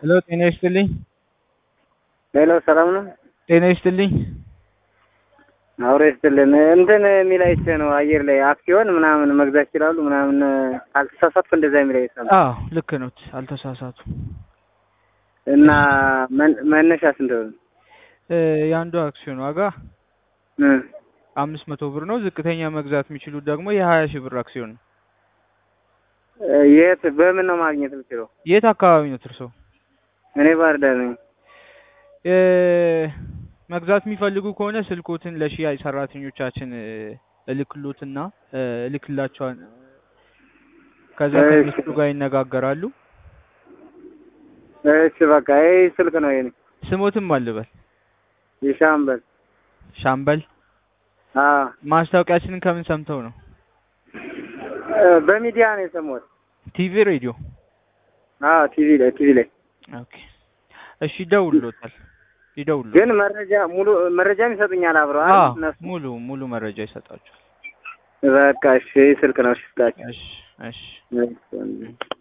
ሄሎ ጤና ይስጥልኝ። ሄሎ ሰላም ነው? ጤና ይስጥልኝ። አውሬ ይስጥልን። እንትን የሚል አይቼ ነው አየር ላይ አክሲዮን ምናምን መግዛት ይችላሉ ምናምን ካልተሳሳትኩ እንደዛ የሚል አይቼ ነው። አዎ ልክ ነው፣ አልተሳሳቱ። እና መን- መነሻ ስንት ነው? እ የአንዱ አክሲዮን ዋጋ እ አምስት መቶ ብር ነው። ዝቅተኛ መግዛት የሚችሉት ደግሞ የሀያ ሺህ ብር አክሲዮን ነው። የት በምን ነው ማግኘት የምችለው? የት አካባቢ ነው እርሶ? እኔ ባህር ዳር ነኝ። እ መግዛት የሚፈልጉ ከሆነ ስልኮትን ለሽያጭ ሰራተኞቻችን እ እልክሎትና እ እልክላቸዋል። ከዛ እሺ። ከሚስቱ ጋር ይነጋገራሉ። እሺ በቃ ይህ ስልክ ነው የኔ ስሞትም አልበል የሻምበል። ሻምበል። አዎ ማስታወቂያችንን ከምን ሰምተው ነው? እ በሚዲያ ነው የሰማሁት። ቲቪ፣ ሬዲዮ? አዎ ቲቪ ላይ ቲቪ ላይ ኦኬ እሺ፣ ይደውልሎታል ይደውልሎታል። ግን መረጃ ሙሉ መረጃም ይሰጡኛል አብረው አዎ አይደል? እነሱ ሙሉ ሙሉ መረጃ ይሰጣቸዋል። በቃ እሺ ይህ ስልክ ነው እሺ ስጣቸው። እሺ እሺ እሺ